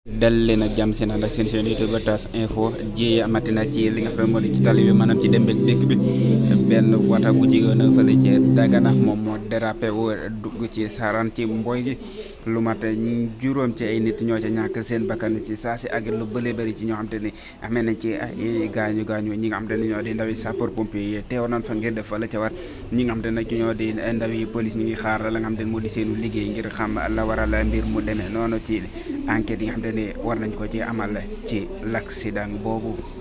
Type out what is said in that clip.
dal leen ak jàmm seen ànd ak seen chaîne YouTube TAS info jéeye amatina ci li nga xam ne moo di ci tali bi maanaam ci dem beeg dëkk bi benn wata bu jigéen a fële ci Dagana moom moo dérapé wu dugg ci saaraan ci mboy gi lu mat juróom ci ay nit ñoo ca ñàkk seen bakkan ci saa si ak lu bële bëri ci ñoo xam te ni amee nañ ci ay gaañu gaañu ñi nga xam te ne ñoo di ndawi sapeur pompier yi teew nañ fa ngir def fa la ca war ñi nga xam te ne nag ñoo di ndawi police ñu ngi xaar la nga xam te ne moo di seenu liggéey ngir xam la waral mbir mu demee noonu ci enquête yi nga xam te ne war nañ ko ci amal ci l'accident boobu